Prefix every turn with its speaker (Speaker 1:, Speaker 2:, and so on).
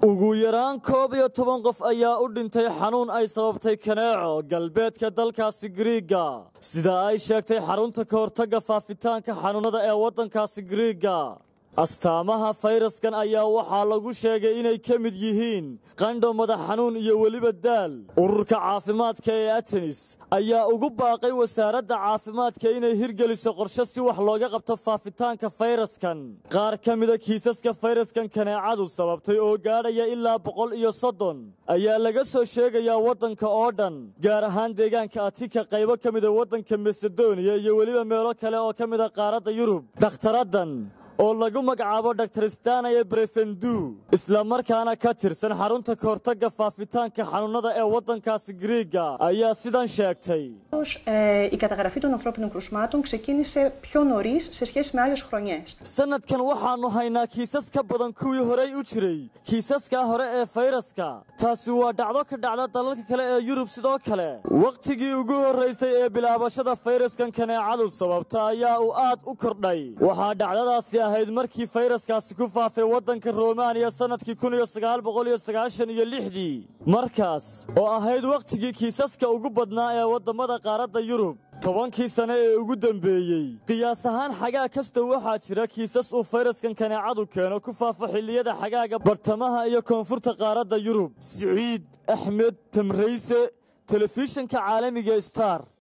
Speaker 1: ugu yaraan koob iyo toban qof ayaa u dhintay xanuun ay sababtay kaneeco galbeedka dalkaasi giriiga sida ay sheegtay xarunta ka hortagga faafitaanka xanuunnada ee waddankaasi giriiga astaamaha fayraskan ayaa waxaa lagu sheegay inay ka mid yihiin qandho madax xanuun iyo weliba daal ururka caafimaadka ee atenis ayaa ugu baaqay wasaaradda caafimaadka inay hirgeliso qorshe si wax looga qabto faafitaanka fayraskan qaar ka mida kiisaska fayraskan kaneecadu sababtay oo gaadhaya ilaa boqol iyo soddon ayaa laga soo sheegayaa waddanka oo dhan gaar ahaan deegaanka atika qaybo ka mida waddanka masedoniya iyo weliba meelo kale oo ka mida qaaradda yurub dhakhtaraddan oo lagu magacaabo dr stanaya brefendu isla markaana ka tirsan xarunta ka hortagga faafitaanka xanuunnada ee waddankaasi giriiga ayaa sidan sheegtay
Speaker 2: Ε, η καταγραφή των ανθρώπινων κρουσμάτων ξεκίνησε πιο νωρί σε σχέση με άλλε χρονιέ.
Speaker 1: sanadkan waxaannu haynaa kiisas ka badan kuwii horey u jiray kiisaskaa hore ee fayraska taasi waa dhacdo ka dhacda dalalka kale ee yurub sidoo kale wakhtigii ugu horraysay ee bilaabashada fayraskan kaneecadu sababta ayaa uu aad u kordhay waxaa dhacdadaasi ahayd markii fayraskaasi ku faafay waddanka romaaniya sannadkii kun iyo sagaal boqol iyo sagaashan iyo lixdii markaas oo ahayd wakhtigii kiisaska ugu badnaa ee waddammada qaaradda yurub tobankii sane ee ugu dembeeyey qiyaas ahaan xagaa kasta waxaa jira kiisas uu fayraskan kaneecadu keeno ku faafo xilliyada xagaaga bartamaha iyo koonfurta qaaradda yurub siciid axmed tamrayse telefishinka caalamiga star